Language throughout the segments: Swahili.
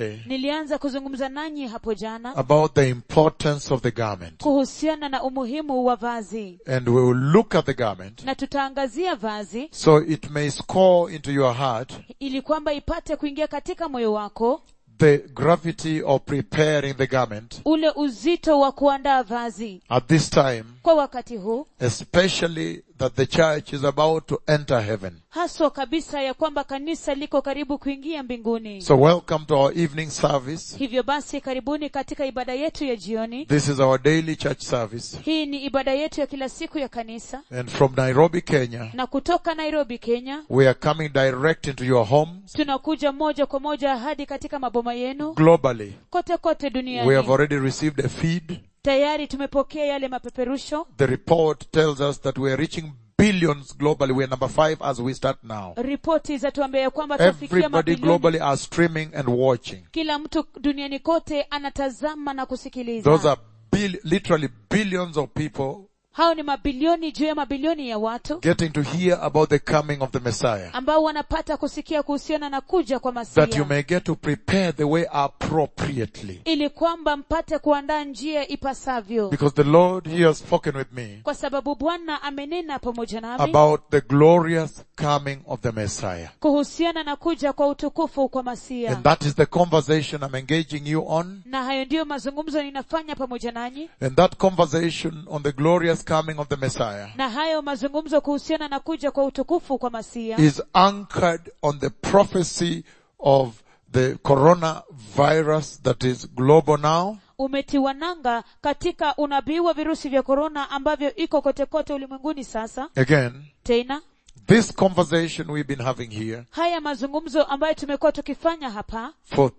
yesterday nilianza kuzungumza nanyi hapo jana about the importance of the garment. kuhusiana na umuhimu wa vazi And we will look at the garment na tutaangazia vazi so it may score into your heart ili kwamba ipate kuingia katika moyo wako the gravity of preparing the garment ule uzito wa kuandaa vazi at this time, kwa wakati huu especially that the church is about to enter heaven. haswa kabisa ya kwamba kanisa liko karibu kuingia mbinguni So welcome to our evening service. hivyo basi karibuni katika ibada yetu ya jioni This is our daily church service. hii ni ibada yetu ya kila siku ya kanisa And from Nairobi, Kenya, na kutoka nairobi kenya we are coming direct into your homes tunakuja moja kwa moja hadi katika maboma yenu globally. kote kote We have duniani already received a feed. tayari tumepokea yale mapeperusho The report tells us that we are reaching billions globally. We are number five as we start now. ripoti zatuambia ya kwamba tunafikia Everybody mabilioni globally are streaming and watching. kila mtu duniani kote anatazama na kusikiliza Those are bil- literally billions of people hao ni mabilioni juu ya mabilioni ya watu getting to hear about the coming of the Messiah. ambao wanapata kusikia kuhusiana na kuja kwa That you masia may get to prepare the way appropriately. ili kwamba mpate kuandaa njia ipasavyo Because the Lord, He has spoken with me kwa sababu bwana amenena pamoja nami about the glorious coming of the Messiah. kuhusiana na kuja kwa utukufu kwa masia And that is the conversation I'm engaging you on. na hayo ndiyo mazungumzo ninafanya pamoja nanyi And that conversation on the glorious coming of the Messiah na hayo mazungumzo kuhusiana na kuja kwa utukufu kwa masia is anchored on the prophecy of the coronavirus that is global now. umetiwa nanga katika unabii wa virusi vya korona ambavyo iko kote kote ulimwenguni sasa Again, tena this conversation we've been having here haya mazungumzo ambayo tumekuwa tukifanya hapa for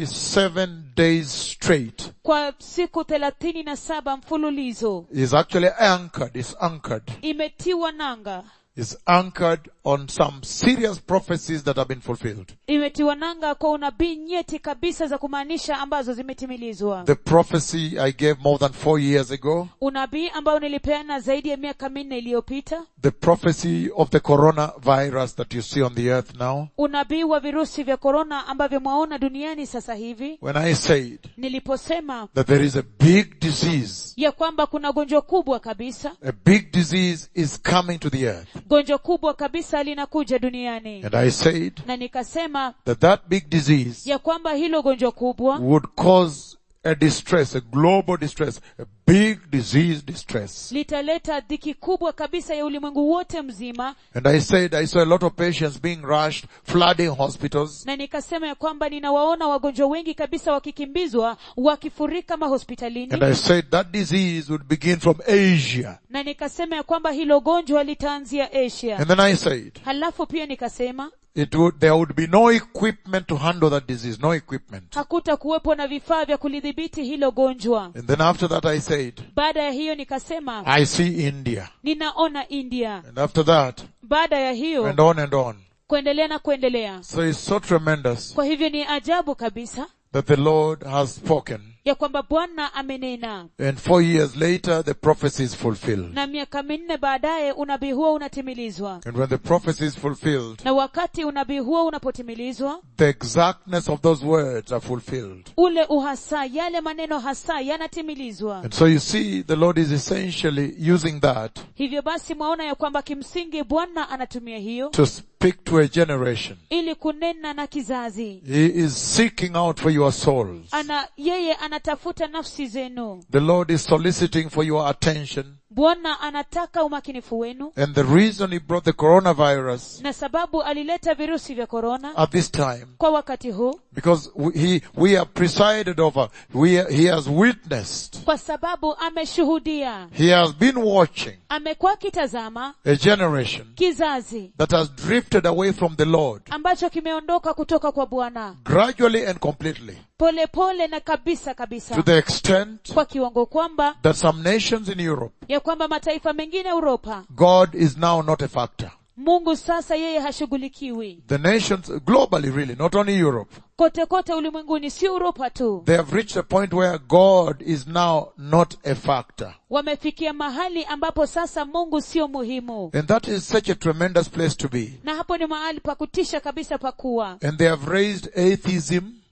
37 days straight kwa siku thelathini na saba mfululizo is actually anchored, is anchored, imetiwa nanga is anchored on some serious prophecies that have been fulfilled. imetiwa nanga kwa unabii nyeti kabisa za kumaanisha ambazo zimetimilizwa The prophecy I gave more than four years ago, unabii ambao nilipeana zaidi ya miaka minne iliyopita the prophecy of the coronavirus that you see on the earth now, unabii wa virusi vya korona ambavyo mwaona duniani sasa hivi when I said niliposema that there is a big disease, ya kwamba kuna gonjwa kubwa kabisa a big disease is coming to the earth. gonjwa kubwa kabisa linakuja duniani And I said na nikasema that that big disease ya kwamba hilo gonjwa kubwa would cause a distress, a global distress, a big disease distress. litaleta dhiki kubwa kabisa ya ulimwengu wote mzima And I said I saw a lot of patients being rushed, flooding hospitals. na nikasema ya kwamba ninawaona wagonjwa wengi kabisa wakikimbizwa wakifurika mahospitalini And I said that disease would begin from Asia. na nikasema ya kwamba hilo gonjwa litaanzia asia And then I said halafu pia nikasema it would, there would be no equipment to handle that disease, no equipment. hakuta kuwepo na vifaa vya kulidhibiti hilo gonjwa And then after that I said, baada ya hiyo nikasema I see India. ninaona india And after that, baada ya hiyo and on and on. kuendelea na kuendelea So it's so tremendous kwa hivyo ni ajabu kabisa that the Lord has spoken. ya kwamba bwana amenena And four years later, the prophecy is fulfilled. na miaka minne baadaye unabii huo unatimilizwa And when the prophecy is fulfilled, na wakati unabii huo unapotimilizwa the exactness of those words are fulfilled. ule uhasa yale maneno hasa yanatimilizwa And so you see, the Lord is essentially using that hivyo basi mwaona ya kwamba kimsingi bwana anatumia hiyo to speak to a generation. ili kunena na kizazi He is seeking out for your souls. ana yeye anatafuta nafsi zenu The Lord is soliciting for your attention. bwana anataka umakinifu wenu And the reason He brought the coronavirus na sababu alileta virusi vya korona at this time, kwa wakati huu because we, he, we have presided over, we, He has witnessed, kwa sababu ameshuhudia He has been watching amekuwa akitazama a generation kizazi that has drifted away from the Lord ambacho kimeondoka kutoka kwa bwana gradually and completely polepole pole na kabisa to kabisa the extent kwa kiwango kwamba that some nations in Europe, ya kwamba mataifa mengine Uropa God is now not a factor. Mungu sasa yeye hashughulikiwi The nations globally really, not only Europe, kote kote ulimwenguni, si Uropa tu. they have reached a point where God is now not a factor. Wamefikia mahali ambapo sasa Mungu sio muhimu, And that is such a tremendous place to be. na hapo ni mahali pa kutisha kabisa pa kuwa, And they have raised atheism.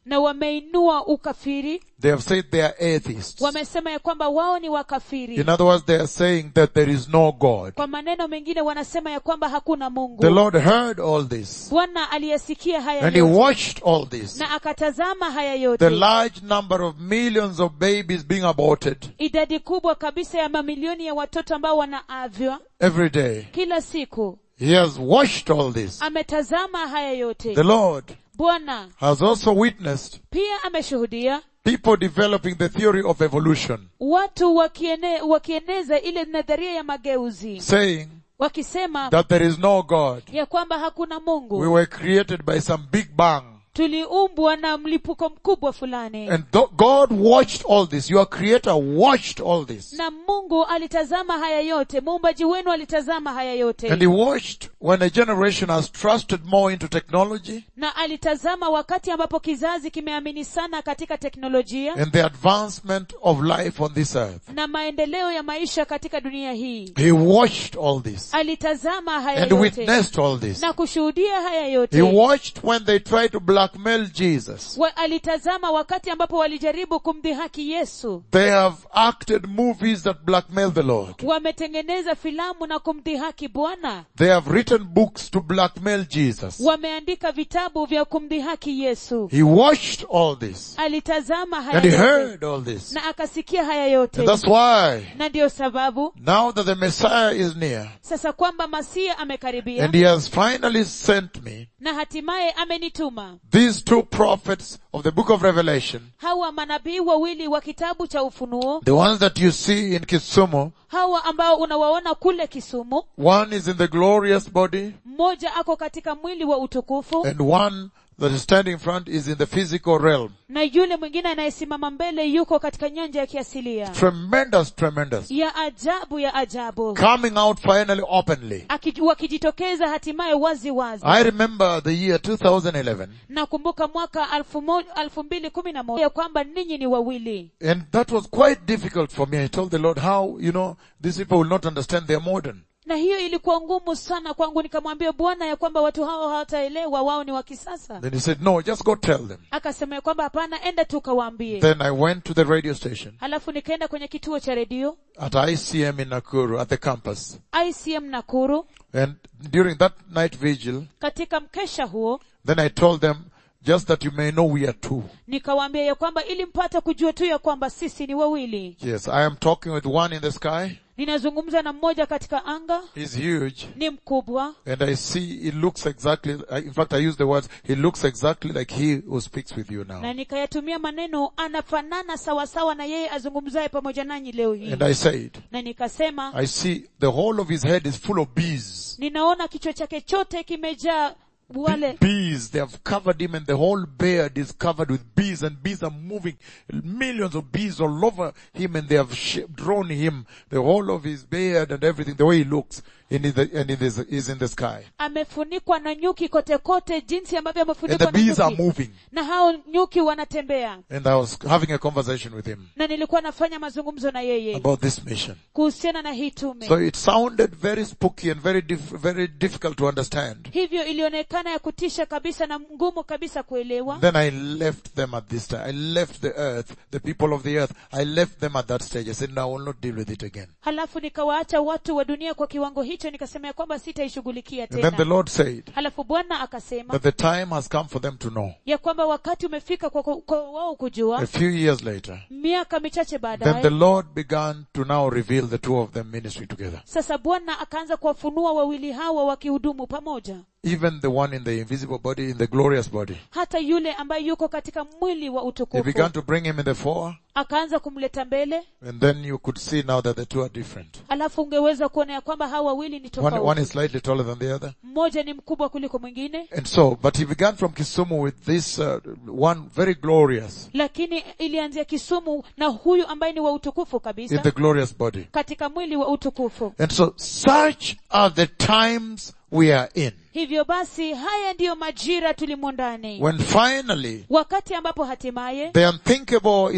na wameinua ukafiri They have said they are atheists. wamesema ya kwamba wao ni wakafiri In other words, they are saying that there is no God. kwa maneno mengine wanasema ya kwamba hakuna The mungu Lord heard all this bwana aliyesikia haya and He yote watched all this. na akatazama haya The yote large number of millions of babies being aborted idadi kubwa kabisa ya mamilioni ya watoto ambao wanaavya every day. kila siku He has watched all this. ametazama haya yote The Lord bwana has also witnessed pia ameshuhudia people developing the theory of evolution, watu wakiene, wakieneza ile nadharia ya mageuzi saying wakisema that there is no God. ya kwamba hakuna We mungu were created by some big bang. tuliumbwa na mlipuko mkubwa fulani And th- God watched all this. Your creator watched all this. na mungu alitazama haya yote muumbaji wenu alitazama haya yote And he watched when a generation has trusted more into technology na alitazama wakati ambapo kizazi kimeamini sana katika teknolojia and the advancement of life on this earth. na maendeleo ya maisha katika dunia hii He watched all this alitazama haya and yote witnessed all this. na kushuhudia haya He yote watched when they tried to blackmail Jesus. wa, alitazama wakati ambapo walijaribu kumdhihaki yesu They have acted movies that blackmail the Lord. wametengeneza filamu na kumdhihaki bwana They have written books to blackmail Jesus. wameandika vitabu vya kumdhihaki yesu He watched all this alitazama haya and he yote heard all this. na akasikia haya yote And that's why na ndiyo sababu now that the Messiah is near sasa kwamba masia amekaribia and he has finally sent me, na hatimaye amenituma these two prophets of the book of Revelation, hawa manabii wawili wa kitabu cha ufunuo the ones that you see in Kisumu, hawa ambao unawaona kule kisumu one is in the glorious body mmoja ako katika mwili wa utukufu and one that is standing in front is in the physical realm. na yule mwingine anayesimama mbele yuko katika nyanja ya kiasilia Tremendous, tremendous. ya ajabu ya ajabu Coming out finally openly. Aki- wakijitokeza hatimaye wazi wazi I remember the year 2011 nakumbuka mwaka alfu mo- alfu mbili kumi na moja ya kwamba ninyi ni wawili and that was quite difficult for me. I told the Lord how, you know, these people will not understand they're modern. na hiyo ilikuwa ngumu sana kwangu nikamwambia bwana ya kwamba watu hao hawataelewa wao ni wa kisasa Then he said, no, just go tell them. akasema ya kwamba hapana enda tu kawaambie Then I went to the radio station halafu nikaenda kwenye kituo cha redio at ICM in Nakuru at the campus. icm nakuru And during that night vigil, katika mkesha huo then I told them, just that you may know we are two. nikawaambia ya kwamba ili mpate kujua tu ya kwamba sisi ni wawili Yes, I am talking with one in the sky. ninazungumza na mmoja katika anga He's huge. ni mkubwa And I see he looks exactly, I- in fact I use the words, he looks exactly like he who speaks with you na now. nikayatumia maneno anafanana sawasawa na yeye azungumzaye pamoja nanyi leo hii And I said, na nikasema I see the whole of his head is full of bees. ninaona kichwa chake chote kimejaa wale Bees, they have covered him and the whole beard is covered with bees and bees are moving. Millions of bees all over him and they have sh- drawn him, the whole of his beard and everything, the way he looks and, in the, and in this, is in the sky. amefunikwa na nyuki kote kote jinsi ambavyo And amefunikwa the na bees are nyuki moving. na hao nyuki wanatembea And I was having a conversation with him na nilikuwa nafanya mazungumzo na yeye about this mission. kuhusiana na hii tume So it sounded very spooky and very dif- very difficult to understand. hivyo ilionekana ya kutisha kabisa na ngumu kabisa kuelewa Then I left them at this time. I left the earth, the people of the earth. I left them at that stage. I said, no, I will not deal with it again. halafu nikawaacha watu wa dunia kwa kiwango hicho nikasema ya kwamba sitaishughulikia And then the tena Lord said halafu bwana akasema that the time has come for them to know. ya kwamba wakati umefika kwa, kwa, kwa wao A kujua few years later, miaka michache then the baadaye Lord began to now reveal the two of them ministry together. sasa bwana akaanza kuwafunua wawili hawa wakihudumu pamoja Even the one in the invisible body, in the glorious body. hata yule ambaye yuko katika mwili wa He utukufu began to bring him in the fore, akaanza kumleta mbele and then you could see now that the two are different. alafu ungeweza kuona ya kwamba hawa wawili ni One, one tofauti is slightly taller than the other. mmoja ni mkubwa kuliko mwingine And so, but he began from Kisumu with this uh, one very glorious lakini ilianzia kisumu na huyu ambaye ni wa utukufu in kabisa the glorious body. katika mwili wa utukufu And so, such are the times we are in. hivyo basi haya ndiyo majira tulimo ndani When finally wakati ambapo hatimaye the unthinkable is happening.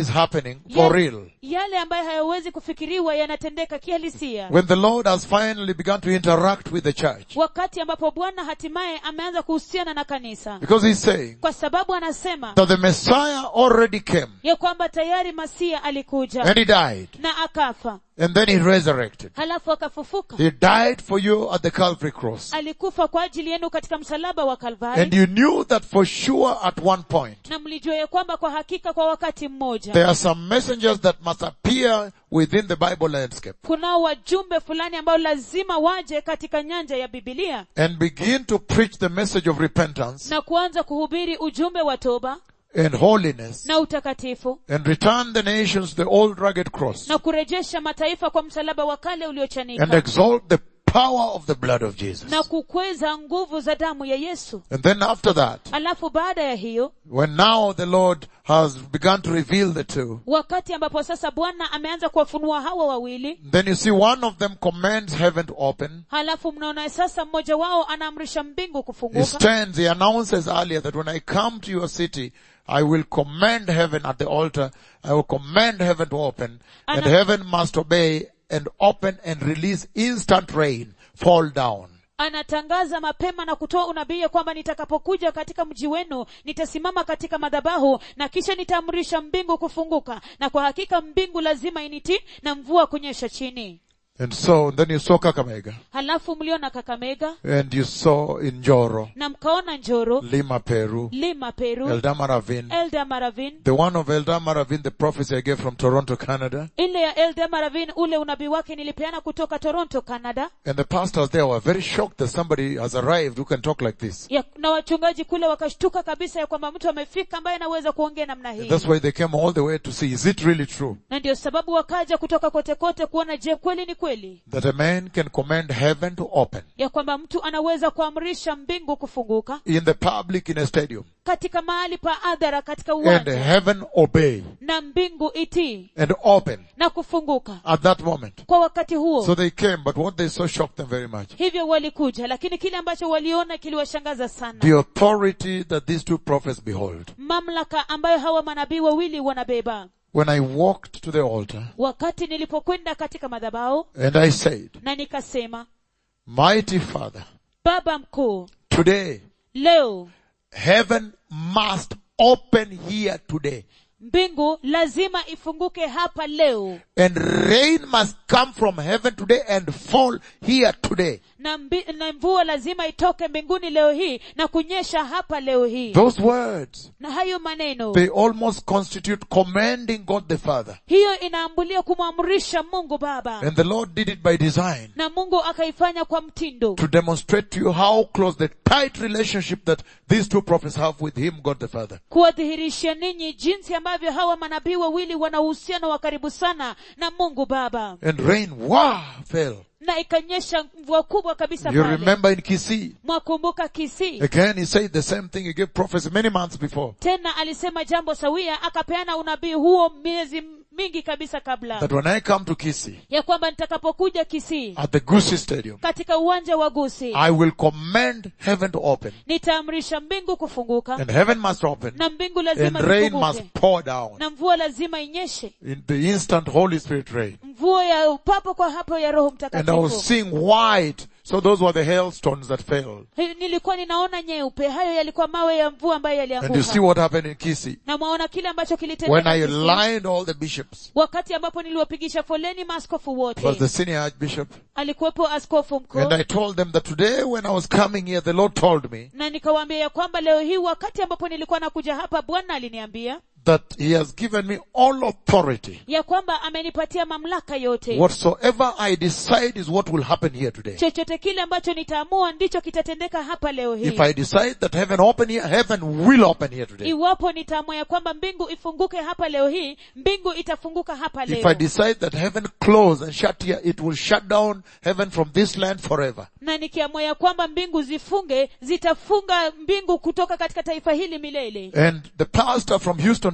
happening for Yale- real. yale ambayo hayawezi kufikiriwa yanatendeka kihalisia When the Lord has finally begun to interact with the church. wakati ambapo bwana hatimaye ameanza kuhusiana na kanisa Because he's saying kwa sababu anasema that the Messiah already came ya kwamba tayari masia alikuja and he died na akafa and then he resurrected. halafu akafufuka He died for you at the Calvary cross. alikufa kwa ajili yenu katika msalaba wa And kalvari you knew that for sure at one point. na mlijua ya kwamba kwa hakika kwa wakati mmoja There are some messengers that must appear within the Bible landscape kunao wajumbe fulani ambao lazima waje katika nyanja ya bibilia and begin to preach the message of repentance na kuanza kuhubiri ujumbe wa toba and holiness na utakatifu and return the nations to the old rugged cross na kurejesha mataifa kwa msalaba wa kale and uliochanika exalt the power of the blood of Jesus. na kukweza nguvu za damu ya yesu And then after that, alafu baada ya hiyo when now the Lord has begun to reveal the two, wakati ambapo sasa bwana ameanza kuwafunua hawa wawili then you see one of them commands heaven to open. halafu mnaona sasa mmoja wao anaamrisha mbingu He kufunguka stands, he announces earlier that when I come to your city, I will command heaven at the altar, I will command heaven to open, and Ana- heaven must obey and open and release instant rain, fall down. anatangaza mapema na kutoa unabii ya kwamba nitakapokuja katika mji wenu nitasimama katika madhabahu na kisha nitaamrisha mbingu kufunguka na kwa hakika mbingu lazima initi na mvua kunyesha chini And so, then you saw Kakamega, halafu mliona kakamega and you saw in Joro, na mkaona njoro Lima, Peru, lima peru Eldama Ravine, elda maravin the one of Eldama Ravine, the prophecy I gave from Toronto, Canada, ile ya elda maravin ule unabii wake nilipeana kutoka toronto canada and the pastors there were very shocked that somebody has arrived who can talk like this. ya, na wachungaji kule wakashtuka kabisa ya kwamba mtu amefika ambaye anaweza kuongea namna hii That's why they came all the way to see, is it really true? na ndio sababu wakaja kutoka kote kote kuona je kweli ni kweli that a man can command heaven to open ya kwamba mtu anaweza kuamrisha mbingu kufunguka in the public in a stadium katika mahali pa adhara katika and uwanja heaven obey na mbingu itii and open na kufunguka at that moment. kwa wakati huo So they came, but what they saw shocked them very much. hivyo walikuja lakini kile ambacho waliona kiliwashangaza sana The authority that these two prophets behold. mamlaka ambayo hawa manabii wawili wanabeba When I walked to the altar wakati nilipokwenda katika madhabao and I said, na nikasema mighty Father, baba mkuu today leo heaven must open here today mbingu lazima ifunguke hapa leo and rain must come from heaven today and fall here today. na, mbi, na mvua lazima itoke mbinguni leo hii na kunyesha hapa leo hii Those words, na hayo maneno they almost constitute commanding God the Father. hiyo inaambulia kumwamrisha mungu baba And the Lord did it by design na mungu akaifanya kwa mtindo to demonstrate to you how close the tight relationship that these two prophets have with Him, God the Father. kuwadhihirishia ninyi jinsi ambavyo hawa manabii wawili wana uhusiano wa karibu sana na mungu baba And rain, wow, fell. na ikanyesha mvua kubwa kabisa You pale remember in Kisii, mwakumbuka kisii again he said the same thing he gave prophecy many months before. tena alisema jambo sawia akapeana unabii huo miezi mingi kabisa kabla That when I come to Kisii, ya kwamba nitakapokuja kisii at the Gusi Stadium, katika uwanja wa gusi I will command heaven to open. nitaamrisha mbingu kufunguka And heaven must open. na mbingu And lazima rain must zifunguke pour down. na mvua lazima inyeshe In the instant Holy Spirit rain. mvua ya upapo kwa hapo ya roho And I was mtakatifu seeing white. So those were the hailstones that fell. Hi- nilikuwa ninaona nyeupe hayo yalikuwa mawe ya mvua ambayo And you see yalianguka what happened in Kisii. na mwaona kile ambacho When kilitendeka I Kisii. lined all the bishops, wakati ambapo niliwapigisha foleni maaskofu it was the wote senior archbishop, alikuwepo askofu mkuu and I told them that today when I was coming here, the Lord told me na nikawaambia ya kwamba leo hii wakati ambapo nilikuwa nakuja hapa bwana aliniambia that He has given me all authority. ya kwamba amenipatia mamlaka yote Whatsoever I decide is what will happen here today. chochote kile ambacho nitaamua ndicho kitatendeka hapa leo hii If I decide that heaven open here, heaven will open here today. iwapo nitaamua ya kwamba mbingu ifunguke hapa leo hii mbingu itafunguka hapa If I leo decide that heaven close and shut here, it will shut down heaven from this land forever. na nikiamua ya kwamba mbingu zifunge zitafunga mbingu kutoka katika taifa hili milele And the pastor from Houston,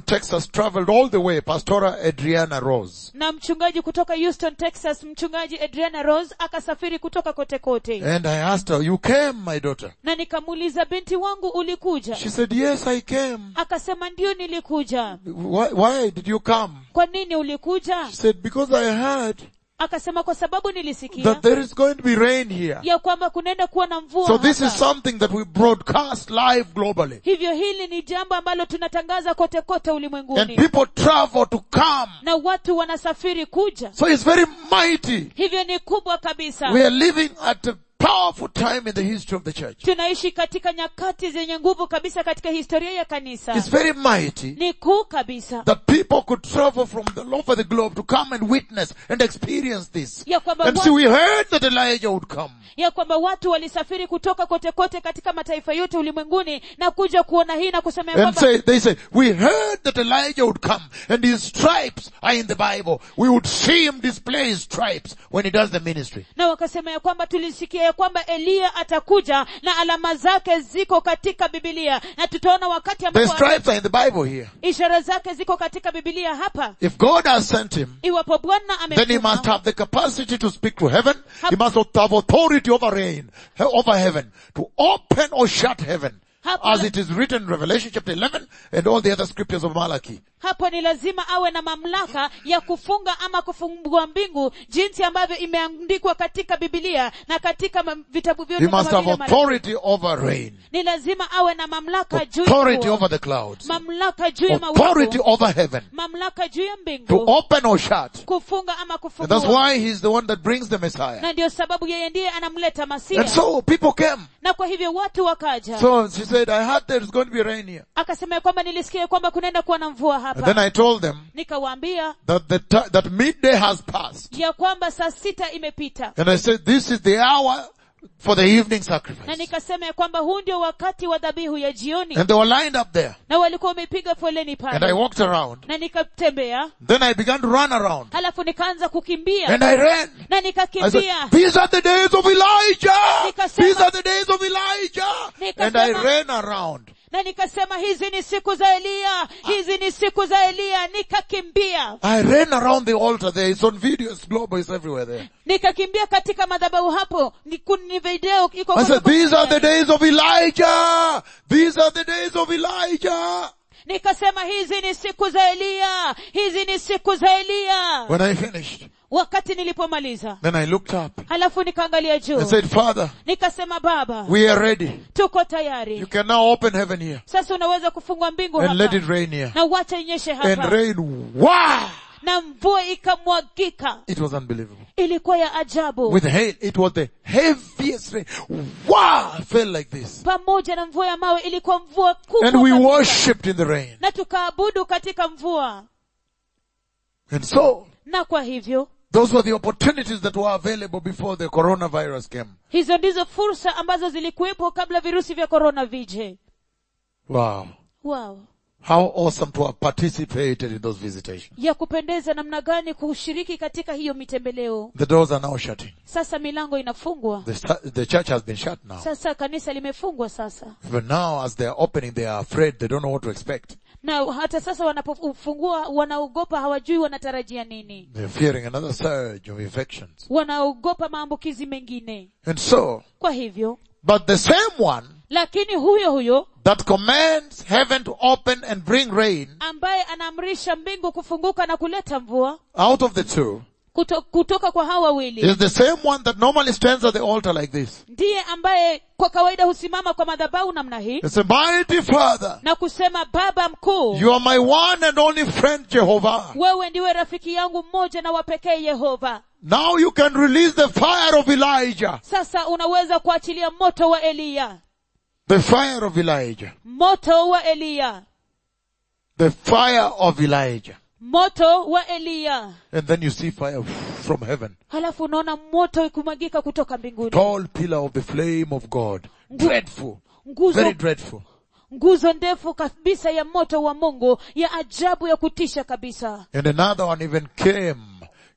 Texas, traveled all the way, Pastora Adriana Rose. na mchungaji kutoka houston texas mchungaji adriana rose akasafiri kutoka kote kote And I asked her, you came, my daughter? na nikamuuliza binti wangu ulikuja She said, yes, I came. akasema ndio nilikuja Why, why did you come? kwa nini ulikuja She said, because I heard akasema kwa sababu nilisikia that there is going to be rain here. ya kwamba kunaenda kuwa na mvua So this hapa. is something that we broadcast live globally. hivyo hili ni jambo ambalo tunatangaza kote kote And ulimwenguni people travel to come. na watu wanasafiri kuja So it's very mighty. hivyo ni kubwa kabisa We are living at a powerful time in the history of the church. tunaishi katika nyakati zenye nguvu kabisa katika historia ya kanisa It's very mighty ni kuu kabisa that people could travel from the, all over the globe to come and witness and experience this. ya kwamba And wa- see, we heard that Elijah would come. ya kwamba watu walisafiri kutoka kote kote katika mataifa yote ulimwenguni na kuja kuona hii na kusema ya And kwamba say, they say, we heard that Elijah would come and his stripes are in the Bible. We would see him display his stripes when he does the ministry. na wakasema ya kwamba tulisikia ya kwamba eliya atakuja na alama zake ziko katika bibilia na tutaona wakati The ambapo stripes are in the Bible here. ishara zake ziko katika bibilia hapa If God has sent him, iwapo bwana then he must amemtuma have the capacity to speak to heaven. He must have authority over rain, he- over heaven, to open or shut heaven. Hapo As la- it is written in Revelation chapter 11 and all the other scriptures of Malachi. hapo ni lazima awe na mamlaka ya kufunga ama kufungua mbingu jinsi ambavyo imeandikwa katika bibilia na katika ma- vitabu He vyote must kama have vile Malaki. authority over rain, ni lazima awe na mamlaka juu ya authority mvua, over the clouds, mamlaka juu ya authority mawingu over heaven, mamlaka juu ya to mbingu open or shut. kufunga ama And that's kufungua why he's the one that brings the Messiah. na ndio sababu yeye ndiye anamleta And masia so people came. na kwa hivyo watu wakaja So she said, I heard there's going to be rain here. akasema ya kwamba nilisikia ya kwamba kunaenda kuwa na mvua And then hapa I told them nikawaambia that the ti- that midday has passed. ya kwamba saa sita imepita And I said, this is the hour for the evening na sacrifice. nikasema ya kwamba huu ndio wakati wa dhabihu ya jioni And they were lined up there. na walikuwa wamepiga foleni And I pale walked around. na nikatembea Then I began to run around. halafu nikaanza kukimbia And I ran. na I said, nikakimbia these are the days of Elijah! Nikasema- These are the days of Elijah! And I Nikasema- ran around. na nikasema hizi ni siku za eliya hizi ni siku za eliya nikakimbia I ran around the altar there. It's on video. It's global. It's everywhere there. nikakimbia katika madhabahu hapo ni, kun- ni video iko I kwa said, sababu- these are the days of Elijah! These are the days of Elijah! nikasema hizi ni siku za eliya hizi ni siku za eliya When I finished, wakati nilipomaliza then I looked up halafu nikaangalia juu and said, Father, nikasema baba we are ready. tuko You tayari can now open heaven here sasa unaweza kufungua mbingu and let hapa it rain here. na uache inyeshe And hapa rain, wow! na mvua ikamwagika It was unbelievable. ilikuwa ya ajabu With hail, it was the heaviest rain. Wow! I felt like this. pamoja na mvua ya mawe ilikuwa mvua kubwa And we kabisa. worshipped in the rain. na tukaabudu katika mvua And so, na kwa hivyo those were the opportunities that were available before the coronavirus came. hizo ndizo fursa ambazo zilikuwepo kabla virusi vya korona vije Wow. wow How awesome to have participated in those visitations. ya kupendeza namna gani kushiriki katika hiyo mitembeleo The doors are now shutting. sasa milango inafungwa The, sta- the church has been shut now. sasa kanisa limefungwa sasa But now as they are opening, they are afraid. They don't know what to expect. na hata sasa wanapofungua wanaogopa hawajui wanatarajia nini They're fearing another surge of infections. wanaogopa maambukizi mengine And so, kwa hivyo but the same one lakini huyo huyo that commands heaven to open and bring rain ambaye anaamrisha mbingu kufunguka na kuleta mvua out of the two kuto, kutoka kwa hawa wawili is the same one that normally stands at the altar like this. ndiye ambaye kwa kawaida husimama kwa madhabahu namna hii It's a mighty father. na kusema baba mkuu You are my one and only friend, Jehovah. wewe ndiwe rafiki yangu mmoja na wapekee yehova Now you can release the fire of Elijah. sasa unaweza kuachilia moto wa eliya The fire of Elijah. moto wa eliya The fire of Elijah. moto wa eliya And then you see fire from heaven. halafu unaona moto ikimwagika kutoka mbinguni Tall pillar of the flame of God. Dreadful. nguzo Very dreadful. nguzo ndefu kabisa ya moto wa mungu ya ajabu ya kutisha kabisa And another one even came,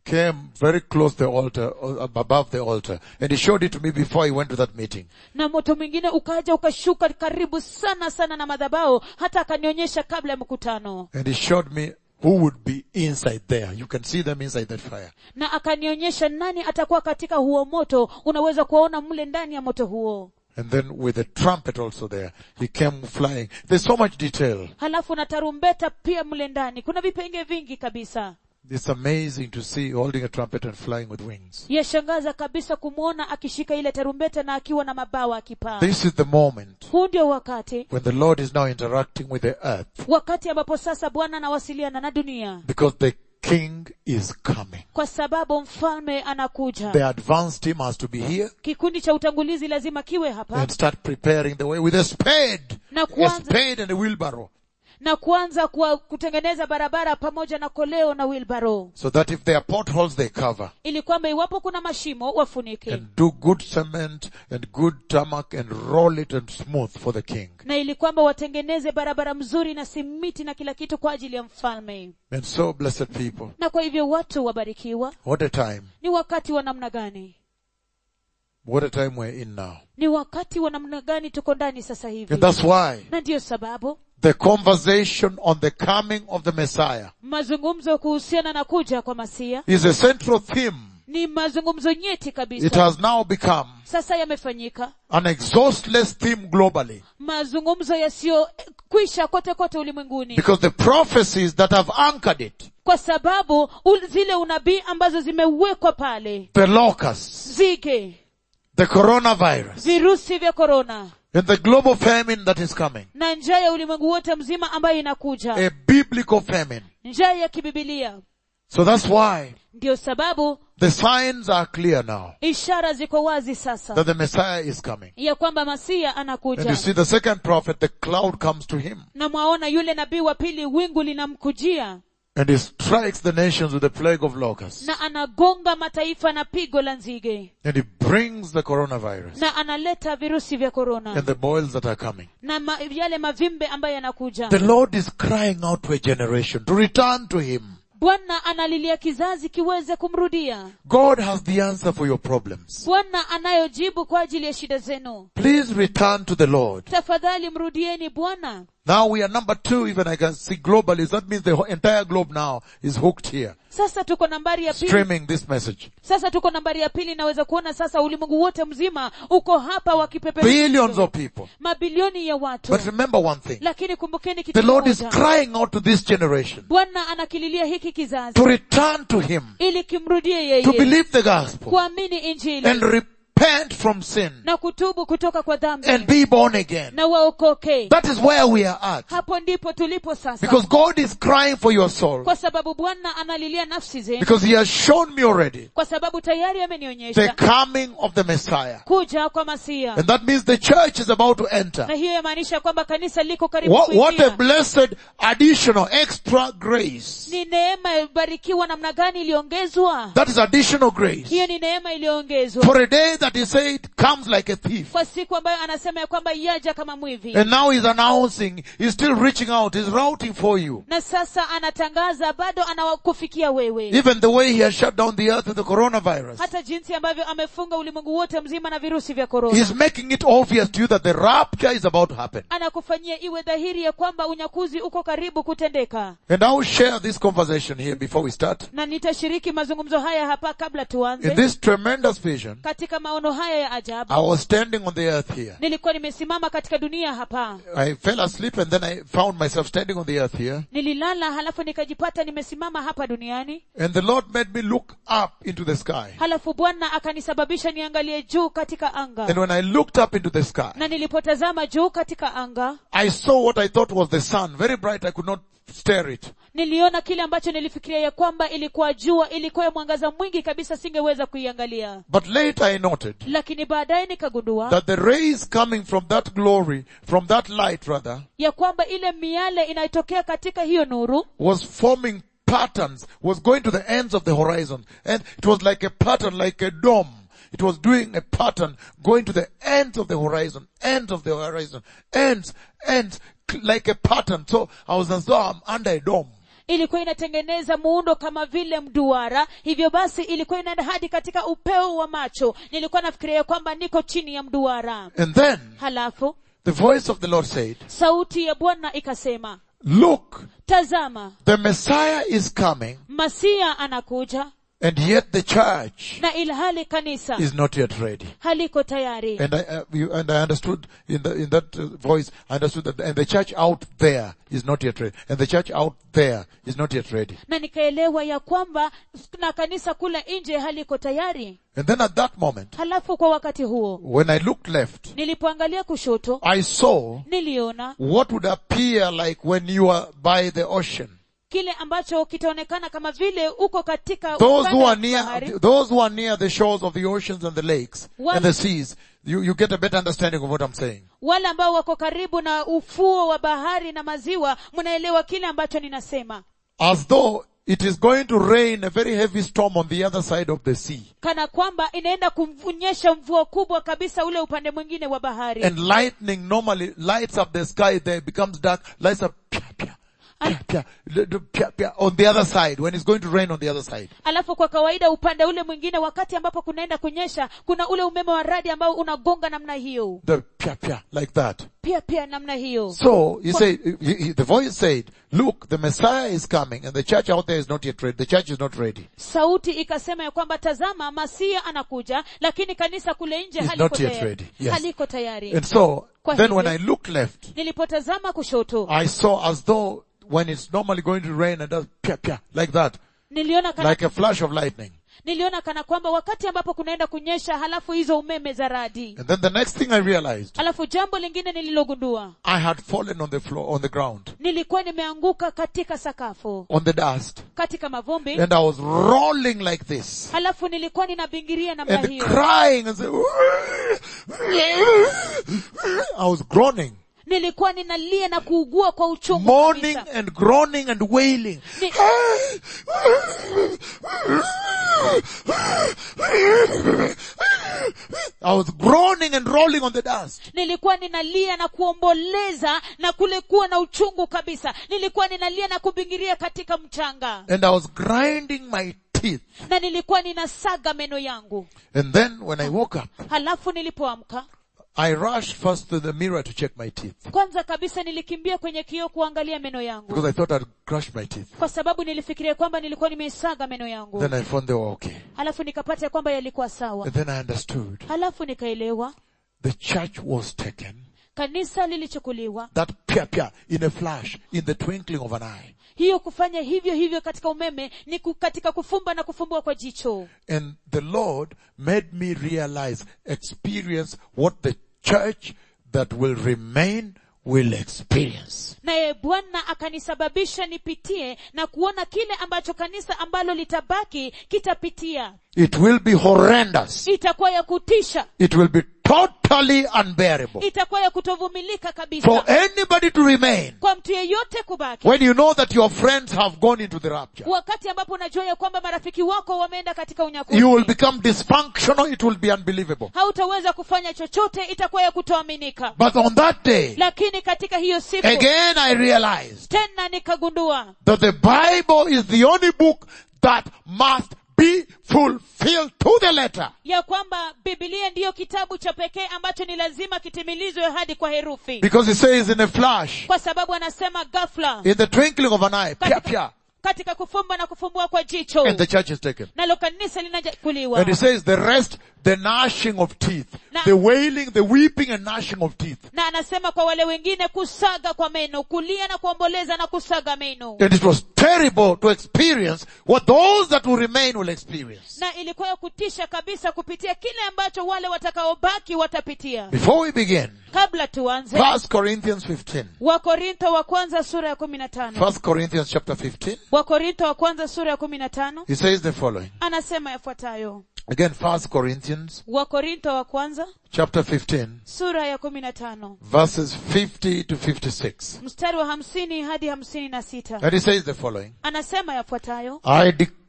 came very close to the altar, uh, above the altar, and he showed it to me before he went to that meeting. na moto mwingine ukaja ukashuka karibu sana sana na madhabao hata akanionyesha kabla ya mkutano And he showed me who would be inside there. You can see them inside that fire. na akanionyesha nani atakuwa katika huo moto unaweza kuwaona mle ndani ya moto huo And then with the trumpet also there, he came flying. There's so much detail. halafu na tarumbeta pia mle ndani kuna vipenge vingi kabisa It's amazing to see holding a trumpet and flying with wings. yashangaza kabisa kumwona akishika ile tarumbeta na akiwa na mabawa akipaa This is the moment huu ndio wakati when the Lord is now interacting with the earth wakati ambapo sasa bwana anawasiliana na dunia because the king is coming. kwa sababu mfalme anakuja The advanced team has to be here kikundi cha utangulizi lazima kiwe hapa and start preparing the way with a spade. na A kuanza spade and a wheelbarrow. na kuanza kuwa, kutengeneza barabara pamoja na koleo na wilbaro So that if there are potholes, they cover. ili kwamba iwapo kuna mashimo wafunike And do good cement and good tarmac and roll it and smooth for the king. na ili kwamba watengeneze barabara mzuri na simiti na kila kitu kwa ajili ya mfalme And so, blessed people, na kwa hivyo watu wabarikiwa what a time. ni wakati wa namna gani What a time we're in now. ni wakati wa namna gani tuko ndani sasa hivi And that's why na ndiyo sababu the conversation on the coming of the Messiah mazungumzo kuhusiana na kuja kwa masia is a central theme. ni mazungumzo nyeti It kabisa has now become sasa yamefanyika an exhaustless theme globally mazungumzo yasiyokwisha kote kote ulimwenguni because the prophecies that have anchored it, kwa sababu ul- zile unabii ambazo zimewekwa pale the locusts, zige the coronavirus, virusi vya korona and the global famine that is coming, na njaa ya ulimwengu wote mzima ambayo inakuja a biblical famine. njaa ya kibibilia So that's why ndiyo sababu the signs are clear now ishara ziko wazi sasa that the Messiah is coming. ya kwamba masia And you anakuja see the second prophet, the cloud comes to him na mwaona yule nabii wa pili wingu linamkujia and he strikes the nations with the plague of locusts. na anagonga mataifa na pigo la nzige And he brings the coronavirus na analeta virusi vya korona and the boils that are coming. na ma, yale mavimbe ambayo yanakuja The Lord is crying out to a generation to return to him. bwana analilia kizazi kiweze kumrudia God has the answer for your problems. bwana anayojibu kwa ajili ya shida zenu Please return to the Lord. tafadhali mrudieni bwana Now we are number two, even I can see globally. That means the whole entire globe now is hooked here, sasa tuko nambari ya pili streaming this message. sasa tuko nambari ya pili naweza kuona sasa ulimwengu wote mzima uko hapa wakipeperusha Billions of people. mabilioni ya watu But remember one thing. lakini kumbukeni kitu The Lord is kimoja crying out to this generation bwana anakililia hiki kizazi to return to Him, ili kimrudie to yeye believe the gospel, kuamini injili and repent from sin, na kutubu kutoka kwa dhambi and be born again. na waokoke That is where we are at. hapo ndipo tulipo sasa Because God is crying for your soul. kwa sababu bwana analilia nafsi zenu Because He has shown me already kwa sababu tayari the amenionyesha coming of the Messiah. kuja kwa masia And that means the church is about to enter. na hiyo yamaanisha kwamba kanisa liko karibu What, what a kuingia blessed additional extra grace. ni neema ilibarikiwa namna gani iliongezwa That is additional grace. hiyo ni neema iliyoongezwa For a day that he said comes like a thief. kwa siku ambayo anasema ya kwamba yaja kama mwivi And now he's announcing, he's still reaching out, he's routing for you. na sasa anatangaza bado anawakufikia wewe Even the way he has shut down the earth with the coronavirus. hata jinsi ambavyo amefunga ulimwengu wote mzima na virusi vya korona He's making it obvious to you that the rapture is about to happen. anakufanyia iwe dhahiri ya kwamba unyakuzi uko karibu kutendeka And I will share this conversation here before we start. na nitashiriki mazungumzo haya hapa kabla In tuanze this tremendous vision, katika maono haya ya ajabu I was standing on the earth here. nilikuwa nimesimama katika dunia hapa I fell asleep and then I found myself standing on the earth here. nililala halafu nikajipata nimesimama hapa duniani And the Lord made me look up into the sky. halafu bwana akanisababisha niangalie juu katika anga And when I looked up into the sky, na nilipotazama juu katika anga I saw what I thought was the sun, very bright, I could not stare it. niliona kile ambacho nilifikiria ya kwamba ilikuwa jua ilikuwa ya mwangaza mwingi kabisa singeweza kuiangalia But later I noted lakini baadaye nikagundua that the rays coming from that glory, from that light rather, ya kwamba ile miale inayotokea katika hiyo nuru was forming patterns, was going to the ends of the horizon. And it was like a pattern, like a dome. It was doing a pattern going to the ends of the horizon, ends of the horizon, ends, ends, like a pattern. So I was as though I'm under a dome. ilikuwa inatengeneza muundo kama vile mduara hivyo basi ilikuwa inaenda hadi katika upeo wa macho nilikuwa nafikiria kwamba niko chini ya mduara And then halafu the voice of the Lord said, sauti ya bwana ikasema look, tazama the Messiah is coming masia anakuja and yet the church na ilhali kanisa is not yet ready. haliko tayari And I, uh, you, and I understood in the, in that uh, voice, I understood that, and the church out there is not yet ready. And the church out there is not yet ready. na nikaelewa ya kwamba na kanisa kule nje haliko tayari And then at that moment, halafu kwa wakati huo when I looked left, nilipoangalia kushoto I saw niliona what would appear like when you are by the ocean. kile ambacho kitaonekana kama vile uko katika Those ukanda who wa are near, bahari. those who are near the shores of the oceans and the lakes One- and the seas, you, you get a better understanding of what I'm saying. wale ambao wako karibu na ufuo wa bahari na maziwa mnaelewa kile ambacho ninasema As though it is going to rain a very heavy storm on the other side of the sea. kana kwamba inaenda kunyesha mvua kubwa kabisa ule upande mwingine wa bahari And lightning normally lights up the sky there, becomes dark, lights up pia, pia, pia, pia, l- l- pia, pia, on the other side, when it's going to rain on the other side. alafu kwa kawaida upande ule mwingine wakati ambapo kunaenda kunyesha kuna ule umeme wa radi ambao unagonga namna hiyo The pia, pia, like that. pia pia namna hiyo So, he said, he, he- the voice said, look, the Messiah is coming and the church out there is not yet ready. The church is not ready. sauti ikasema ya kwamba tazama masia anakuja lakini kanisa kule nje Is haliko not yet tayari, ready. Yes. haliko tayari. And so, Kwa then hivyo- when I looked left, nilipotazama kushoto I saw as though when it's normally going to rain and does pia, pia, like that, niliona kana, like a flash of lightning. niliona kana kwamba wakati ambapo kunaenda kunyesha halafu hizo umeme za radi And then the next thing I realized, halafu jambo lingine nililogundua I had fallen on the floor, on the ground, nilikuwa nimeanguka katika sakafu on the dust, katika mavumbi and I was rolling like this, halafu nilikuwa ninabingiria namna and hiyo crying and saying, I was groaning, nilikuwa ninalia na kuugua kwa uchungu mourning kabisa. and groaning and wailing. Ni- I was groaning and rolling on the dust. nilikuwa ninalia na kuomboleza na kule kuwa na uchungu kabisa nilikuwa ninalia na kubingiria katika mchanga And I was grinding my teeth. na nilikuwa ninasaga meno yangu And then when I woke up, halafu nilipoamka I rushed first to the mirror to check my teeth. kwanza kabisa nilikimbia kwenye kioo kuangalia meno yangu Because I thought I'd crushed my teeth. kwa sababu nilifikiria kwamba nilikuwa nimeisaga meno yangu Then I found they were okay. halafu nikapata ya kwamba yalikuwa sawa And then I understood. halafu nikaelewa The church was taken. kanisa lilichukuliwa That pia pia in a flash, in the twinkling of an eye. hiyo kufanya hivyo hivyo katika umeme ni ku- katika kufumba na kufumbua kwa jicho And the Lord made me realize, experience what the church that will remain will experience. naye bwana akanisababisha nipitie na kuona kile ambacho kanisa ambalo litabaki kitapitia It will be horrendous. itakuwa ya kutisha It will be totally unbearable. itakuwa ya kutovumilika For kabisa anybody to remain kwa mtu yeyote kubaki when you know that your friends have gone into the rapture. wakati ambapo unajua ya kwamba marafiki wako wameenda katika unyakuzi You will become dysfunctional. It will be unbelievable. hautaweza kufanya chochote itakuwa ya kutoaminika But on that day, lakini katika hiyo siku again I realized tena nikagundua that the Bible is the only book that must be fulfilled to the letter. ya kwamba bibilia ndiyo kitabu cha pekee ambacho ni lazima kitimilizwe hadi kwa herufi Because it says in a flash, kwa sababu anasema ghafla in the twinkling of an eye, pia pia, katika kufumba na kufumbua kwa jicho and the church is taken. nalo kanisa linajakuliwa And it says the rest, the gnashing of teeth, Na- the wailing, the weeping and gnashing of teeth. na anasema kwa wale wengine kusaga kwa meno kulia na kuomboleza na kusaga meno And it was terrible to experience what those that will remain will experience. na ilikuwa ya kutisha kabisa kupitia kile ambacho wale watakaobaki watapitia Before we begin, kabla tuanze First Corinthians 15. wakorintho wa kwanza sura ya kumi na tano First Corinthians chapter 15. wakorintho wa kwanza sura ya kumi na tano He says the following. anasema yafuatayo Again, First Corinthians wakorintho wa kwanza chapter 15, sura ya kumi na tano verses 50 to 56. mstari wa hamsini hadi hamsini na sita And he says the following. anasema yafuatayo I declare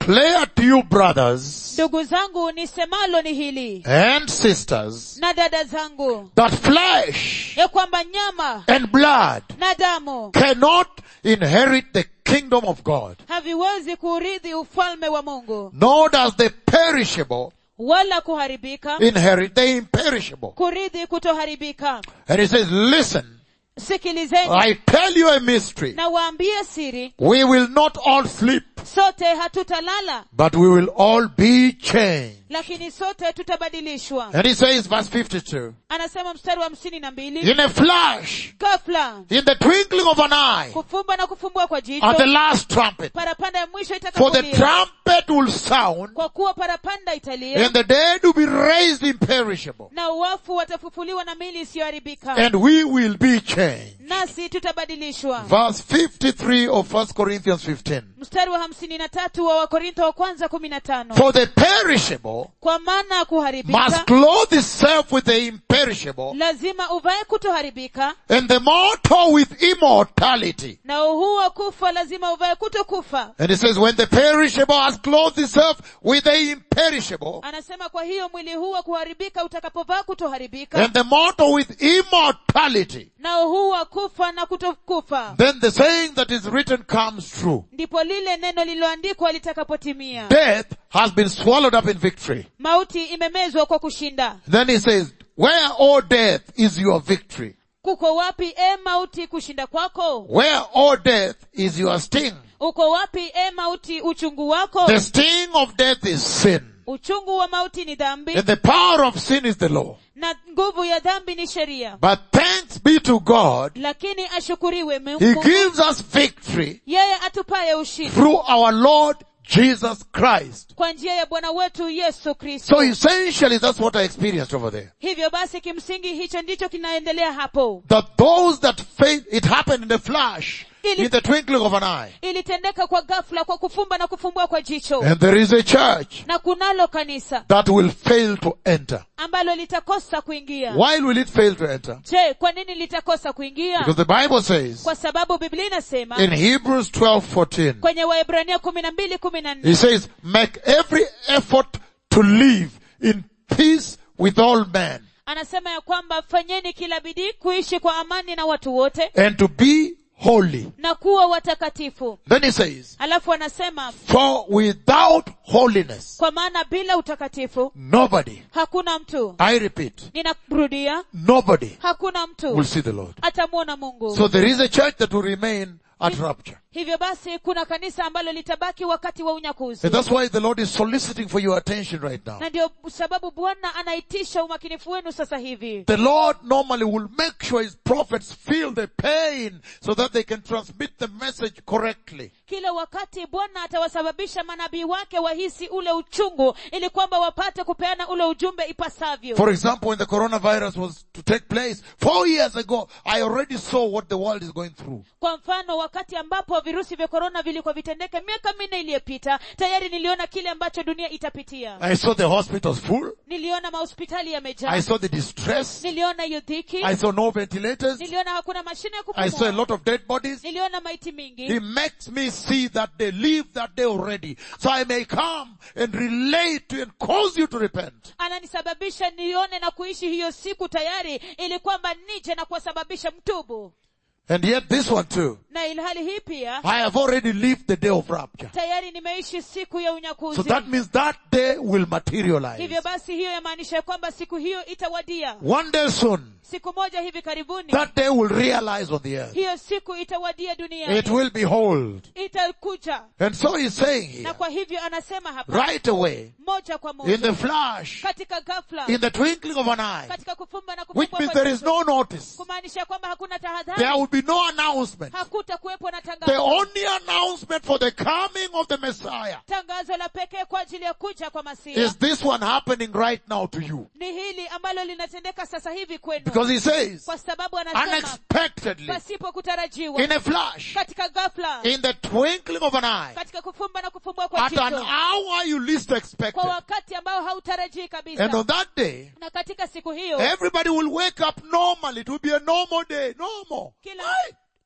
declare to you brothers ndugu zangu nisemalo ni hili and sisters na dada zangu that flesh ya kwamba nyama and blood na damu cannot inherit the kingdom of God, haviwezi kuurithi ufalme wa mungu nor does the perishable wala kuharibika inherit the imperishable. kurithi kutoharibika And he says, listen, sikilizeni I tell you a mystery. na waambie siri We will not all sleep, sote hatutalala but we will all be changed. lakini sote tutabadilishwa And he says, verse 52, anasema mstari wa hamsini na mbili in a flash, ghafla in the twinkling of an eye, kufumba na kufumbua kwa at the jicho last trumpet, parapanda ya mwisho for the itakapolia trumpet will sound, kwa kuwa parapanda italia and the dead will be raised imperishable, na uwafu watafufuliwa na mili isiyoharibika and we will be changed. nasi tutabadilishwa Verse 53 of 1 Corinthians 15. mstari wa hamsini na tatu wa wakorintho wa kwanza kumi na tano For the perishable kwa maana ya must kuharibika clothe itself with the imperishable, lazima uvae kutoharibika and the mortal with immortality. na huu wa kufa lazima uvae kutokufa And it says, when the perishable has clothed itself with the imperishable, anasema kwa hiyo mwili huu wa kuharibika utakapovaa kutoharibika and the mortal with immortality, na huu wa kufa na kutokufa then the saying that is written comes true. ndipo lile neno lililoandikwa litakapotimia Death has been swallowed up in victory. mauti imemezwa kwa kushinda Then he says, where, O death, is your victory? kuko wapi e mauti kushinda kwako Where, O death, is your sting? uko wapi e mauti uchungu wako The sting of death is sin. uchungu wa mauti ni dhambi And the power of sin is the law. na nguvu ya dhambi ni sheria But thanks be to God, lakini ashukuriwe He mungu gives us victory yeye atupaye ushindi through our Lord Jesus Christ. kwa njia ya bwana wetu yesu kristo So essentially that's what I experienced over there. hivyo basi kimsingi hicho ndicho kinaendelea hapo That those that faith, it happened in a flash, Ili- in the twinkling of an eye. ilitendeka kwa ghafla kwa kufumba na kufumbua kwa jicho And there is a church na kunalo kanisa that will fail to enter. ambalo litakosa kuingia Why will it fail to enter? je kwa nini litakosa kuingia Because the Bible says kwa sababu biblia inasema in Hebrews 12:14, kwenye waebrania kumi na mbili kumi na He nne says, make every effort to live in peace with all men anasema ya kwamba fanyeni kila bidii kuishi kwa amani na watu wote and to be holy. na kuwa watakatifu Then he says, alafu anasema for without holiness, kwa maana bila utakatifu nobody, hakuna mtu I repeat, ninarudia nobody hakuna will mtu see the Lord. atamwona mungu So there is a church that will remain at rapture. hivyo basi kuna kanisa ambalo litabaki wakati wa unyakuzi And that's why the Lord is soliciting for your attention right now. na ndio sababu bwana anaitisha umakinifu wenu sasa hivi The Lord normally will make sure His prophets feel the pain so that they can transmit the message correctly. kila wakati bwana atawasababisha manabii wake wahisi ule uchungu ili kwamba wapate kupeana ule ujumbe ipasavyo For example, when the coronavirus was to take place four years ago, I already saw what the world is going through. kwa mfano wakati ambapo virusi vya korona vilikuwa vitendeke miaka minne iliyopita tayari niliona kile ambacho dunia itapitia I saw the hospitals full. niliona mahospitali yamejaa I saw the distress. niliona hiyo dhiki I saw no ventilators. niliona hakuna mashine ya I saw a kupumua lot of dead bodies. niliona maiti mingi He makes me see that they live that day already. So I may come and relate to you and cause you to repent. ananisababisha nione na kuishi hiyo siku tayari ili kwamba nije na kuwasababisha mtubu And yet this one too. na ilhali hii pia I have already lived the day of rapture. tayari nimeishi siku ya So unyakuzi that means that day will materialize. hivyo basi hiyo yamaanisha ya kwamba siku hiyo itawadia One day soon, siku moja hivi karibuni that day will realize on the earth. hiyo siku itawadia duniani It will behold. itakuja And so he's saying here, na kwa hivyo anasema hapa right away, moja kwa in the moja flash, katika ghafla in the twinkling of an eye, katika kufumba na which kufumbua means kwa there is jicho, no notice. kumaanisha kwamba hakuna There tahadhari will be no announcement. hakutakuwepo na The tangazo only announcement for the coming of the Messiah tangazo la pekee kwa ajili ya kuja kwa masia is this one happening right now to you. ni hili ambalo linatendeka sasa hivi kwenu Because he says, kwa sababu anasema unexpectedly, pasipo kutarajiwa in a flash, katika ghafla in the twinkling of an eye, katika kufumba na kufumbua kwa at an jicho hour you least expected. kwa wakati ambao hautarajii And kabisa on that day, na katika siku hiyo everybody will wake up normally. It will be a normal day. Normal. kila Right?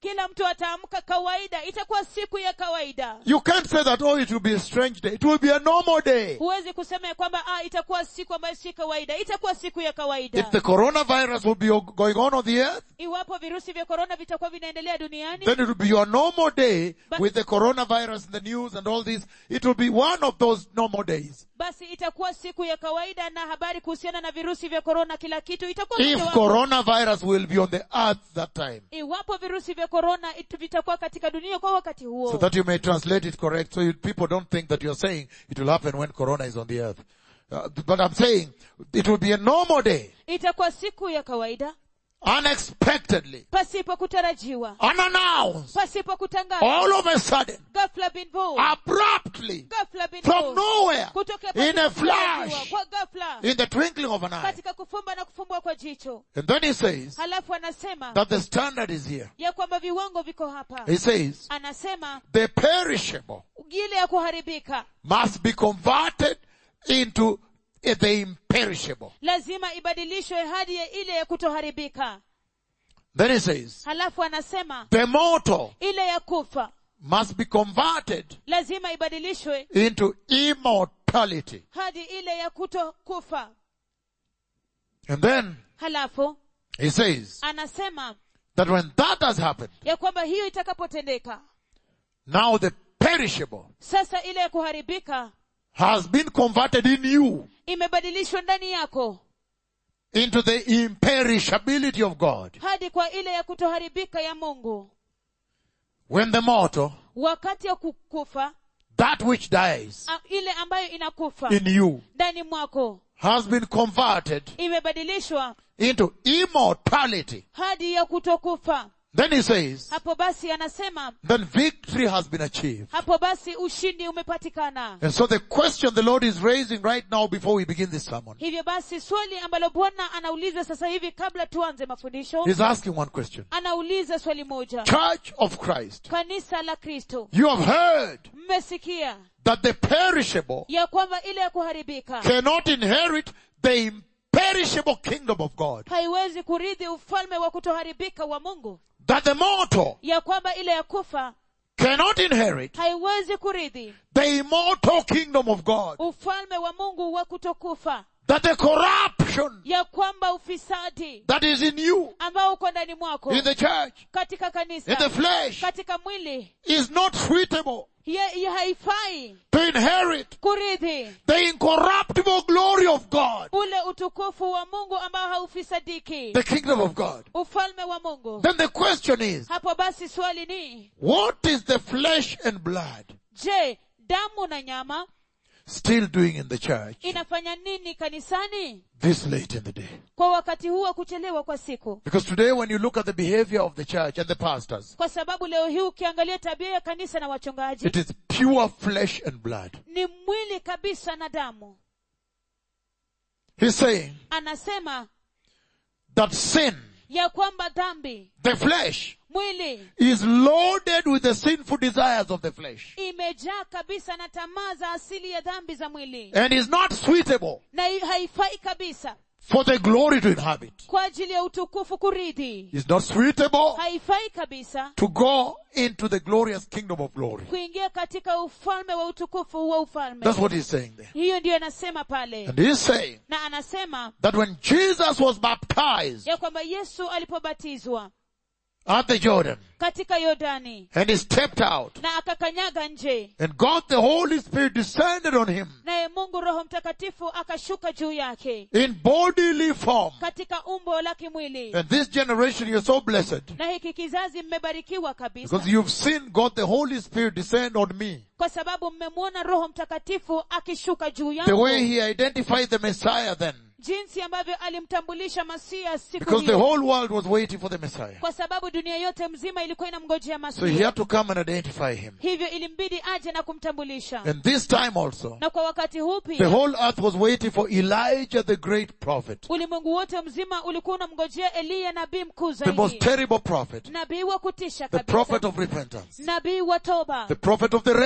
kila mtu ataamka kawaida itakuwa siku ya kawaida You can't say that, oh, it will be a strange day. It will be a normal day. huwezi kusema ya kwamba ah, itakuwa siku ambayo si kawaida itakuwa siku ya kawaida If the coronavirus will be o- going on on the earth, iwapo virusi vya korona vitakuwa vinaendelea duniani then it will be your normal day But- with the coronavirus in the news and all this. It will be one of those normal days. basi itakuwa siku ya kawaida na habari kuhusiana na virusi vya korona kila kitu itakuwa If mojawapo. coronavirus will be on the earth that time. iwapo virusi vya korona it- vitakuwa katika dunia kwa wakati huo So that you may translate it correct, so you, people don't think that you're saying it will happen when corona is on the earth. Uh, but I'm saying it will be a normal day, itakuwa siku ya kawaida unexpectedly, pasipo kutarajiwa unannounced, pasipo kutangazwa all of a sudden, ghafla bin vu abruptly, ghafla bin from vu nowhere, kutokea in pasipo a kutarajiwa, flash, kwa ghafla in the twinkling of an eye. katika kufumba na kufumbua kwa jicho And then he says halafu anasema that the standard is here. ya kwamba viwango viko hapa He says anasema the perishable ile ya kuharibika must be converted into the imperishable. lazima ibadilishwe hadi ya ile ya kutoharibika Then he says halafu anasema the mortal ile ya kufa must be converted lazima ibadilishwe into immortality. hadi ile ya kuto kufa And then halafu he says anasema that when that has happened, ya kwamba hiyo itakapotendeka now the perishable sasa ile ya kuharibika has been converted in you imebadilishwa ndani yako into the imperishability of God. hadi kwa ile ya kutoharibika ya mungu When the mortal, wakati ya kukufa that which dies a- ile ambayo inakufa in you, ndani mwako has been converted imebadilishwa into immortality. hadi ya kutokufa Then he says, hapo basi anasema then victory has been achieved. hapo basi ushindi umepatikana And so the question the Lord is raising right now before we begin this sermon, hivyo basi swali ambalo bwana anauliza sasa hivi kabla tuanze mafundisho He's asking one question. anauliza swali moja Church of Christ, kanisa la kristo you have heard mmesikia that the perishable ya kwamba ile ya kuharibika cannot inherit the imperishable kingdom of God. haiwezi kurithi ufalme wa kutoharibika wa mungu That the mortal ya kwamba ile ya kufa cannot inherit haiwezi kurithi the immortal kingdom of God. ufalme wa mungu wa kutokufa That the corruption ya kwamba ufisadi that is in you, ambao uko ndani mwako in the church, katika in the kanisa flesh, katika mwili is not suitable ya, ya haifai to inherit kurithi the incorruptible glory of God, ule utukufu wa mungu ambao haufisadiki the kingdom of God. ufalme wa mungu Then the question is, hapo basi swali ni what is the flesh and blood je damu na nyama still doing in the church inafanya nini kanisani this late in the day? kwa wakati huu wa kuchelewa kwa siku Because today when you look at the behavior of the church and the pastors, kwa sababu leo hii ukiangalia tabia ya kanisa na wachungaji it is pure flesh and blood. ni mwili kabisa na damu He's saying anasema that sin, ya kwamba dhambi the flesh, mwili is loaded with the sinful desires of the flesh imejaa kabisa na tamaa za asili ya dhambi za mwili and is not suitable na hi- haifai kabisa for the glory to inhabit. kwa ajili ya utukufu kurithi Is not suitable haifai kabisa to go into the glorious kingdom of glory. kuingia katika ufalme wa utukufu wa ufalme That's what he's saying there. hiyo ndiyo anasema pale And he's saying na anasema that when Jesus was baptized ya kwamba yesu alipobatizwa at the Jordan katika yordani and he stepped out na akakanyaga nje and God the Holy Spirit descended on him naye mungu roho mtakatifu akashuka juu yake in bodily form. katika umbo la kimwili And this generation you're so blessed na hiki kizazi mmebarikiwa kabisa because you've seen God the Holy Spirit descend on me. kwa sababu mmemwona roho mtakatifu akishuka juu The way yangu he identified the Messiah then. jinsi ambavyo alimtambulisha masia siku Because the hiyo whole world was waiting for the Messiah. kwa sababu dunia yote mzima ilikuwa inamngojea So he masia had to come and identify him. hivyo ilimbidi aje na kumtambulisha And this time also, na kwa wakati huu the pia whole earth was waiting for Elijah the great prophet. ulimwengu wote mzima ulikuwa unamngojea eliya nabii mkuu The most zaidi terrible prophet. nabii wa kutisha The prophet kabisa of repentance. nabii wa toba The prophet of the rain.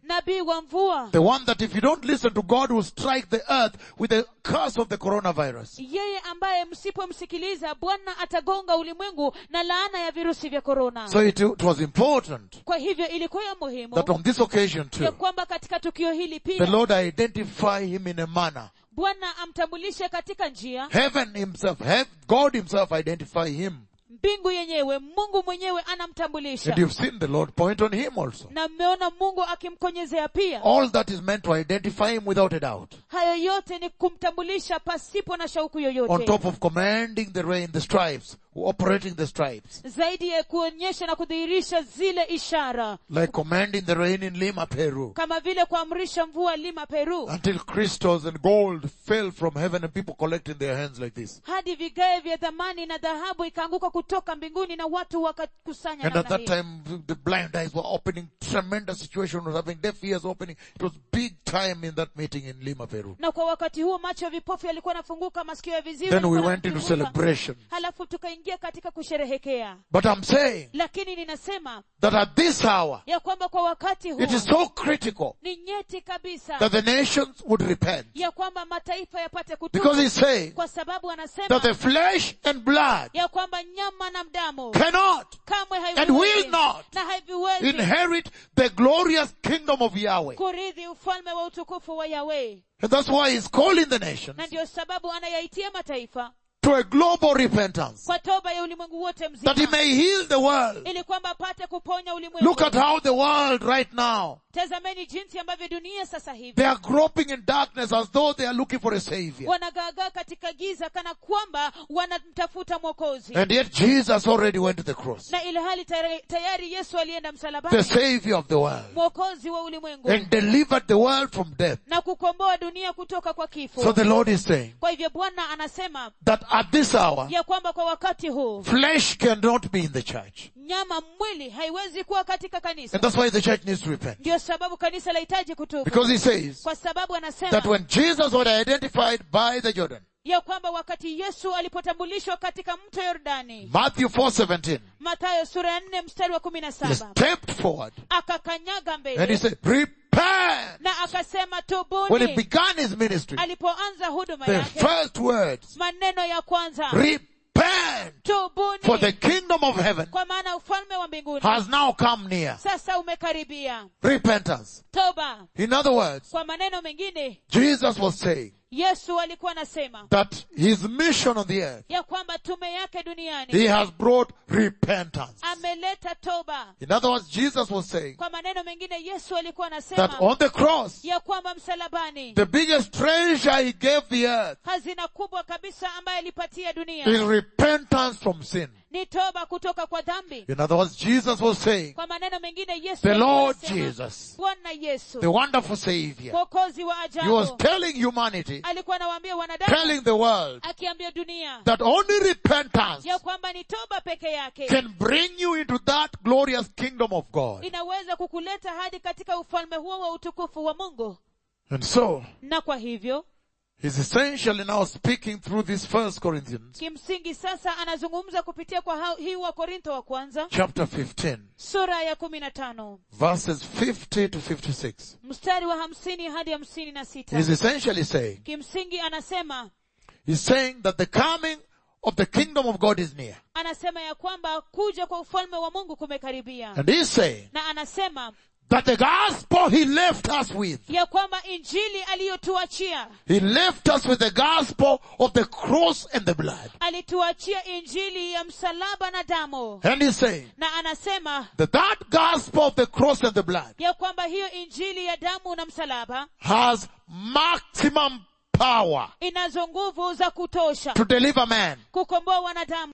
nabii wa mvua The one that if you don't listen to God will strike the earth with the curse of the coronavirus. yeye ambaye msipomsikiliza bwana atagonga ulimwengu na laana ya virusi vya korona So it, it was important kwa hivyo ilikuwa ya muhimu that on this occasion ya too, kwamba katika tukio hili the pia Lord identify him in a manner. bwana amtambulishe katika njia Heaven himself, hev- God himself identify him. mbingu yenyewe mungu mwenyewe anamtambulisha And you've seen the Lord point on him also. na mmeona mungu akimkonyezea pia All that is meant to identify him without a doubt. hayo yote ni kumtambulisha pasipo na shauku On yoyote top of commanding the rain, the stripes, operating the stripes. zaidi ya kuonyesha na kudhihirisha zile ishara Like commanding the rain in Lima, Peru. kama vile kuamrisha mvua lima peru Until crystals and gold fell from heaven and people collecting their hands like this. hadi vigae vya dhamani na dhahabu ikaanguka kutoka mbinguni na watu wakakusanya And at namna that hiyo time, the blind eyes were opening, tremendous situation was happening, deaf ears opening. It was big time in that meeting in Lima, Peru. na kwa wakati huo macho ya vipofu yalikuwa yanafunguka masikio ya viziwi Then we yalikuwa went into yanafunguka. celebration. halafu tukaingia katika kusherehekea But I'm saying lakini ninasema that at this hour, ya kwamba kwa wakati huu it is so critical ni nyeti kabisa that the nations would repent. ya kwamba mataifa yapate Because kutubu he's saying kwa sababu anasema that the flesh and blood ya kwamba nyama na mdamu cannot kamwe and will haiviwezi not na haiviwezi inherit the glorious kingdom of Yahweh. kurithi ufalme wa utukufu wa Yahweh. And that's why he's calling the nations Na ndio sababu anayaitia mataifa to a global repentance kwa toba ya ulimwengu wote that he mzima, may heal the world. ili kwamba apate kuponya ulimwengu. Look at how the world right now, Tazameni jinsi ambavyo dunia sasa hivi they are groping in darkness as though they are looking for a savior. wanagaagaa katika giza kana kwamba wanamtafuta mwokozi, And yet Jesus already went to the cross. na ili hali tayari, tayari Yesu alienda The msalabani, savior of the world. mwokozi wa ulimwengu, And delivered the world from death. na kukomboa dunia kutoka kwa So kifo. the Lord is saying Kwa hivyo Bwana anasema that at this hour, ya kwamba kwa wakati huu flesh cannot be in the church. nyama mwili haiwezi kuwa katika kanisa. And that's why the church needs to repent. Ndio sababu kanisa lahitaji kutubu, Because he says kwa sababu anasema that when Jesus was identified by the Jordan, ya kwamba wakati Yesu alipotambulishwa katika mto Yordani, Matthew 4:17, Mathayo sura ya nne mstari wa kumi na he saba stepped forward akakanyaga and he mbele said, repent. na akasema When he tubuni. began his ministry, Alipoanza huduma the yake, first words, maneno ya kwanza repent, tubuni, for the kingdom of heaven kwa maana ufalme wa mbinguni has now come near. sasa umekaribia. Repentance. Toba. In other words, Kwa maneno mengine, Jesus was saying Yesu alikuwa anasema that his mission on the earth, ya kwamba tume yake he duniani has brought repentance. ameleta toba. In other words, Jesus was saying Kwa maneno mengine, Yesu alikuwa that anasema on the cross, ya kwamba msalabani the biggest treasure he gave the earth hazina kubwa kabisa ambaye alipatia is dunia repentance from sin. ni toba kutoka kwa dhambi. In other words, Jesus was saying, Kwa maneno mengine, Yesu the alikuwa Lord anasema, Jesus, Bwana Yesu the wonderful Savior, mwokozi wa he was ajabu telling humanity, alikuwa anawaambia wanadamu, telling the world akiambia dunia that only repentance ya kwamba ni toba peke yake can bring you into that glorious kingdom of God. inaweza kukuleta hadi katika ufalme huo wa utukufu wa Mungu. And so, Na kwa hivyo he's essentially now speaking through this first Corinthians kimsingi sasa anazungumza kupitia kwa hao- hii wa Korintho wa kwanza chapter 15, sura ya kumi na tano verses 50 to 56. mstari wa hamsini hadi hamsini na sita He's essentially saying, kimsingi anasema he's saying that the coming of the kingdom of God is near. anasema ya kwamba kuja kwa ufalme wa Mungu kumekaribia And he's saying na anasema that the gospel he left us with, ya kwamba injili aliyotuachia he left us with the gospel of the cross and the blood. alituachia injili ya msalaba na damu And he's saying na anasema that that gospel of the cross and the blood ya kwamba hiyo injili ya damu na msalaba has maximum power inazo nguvu za kutosha to deliver man kukomboa wanadamu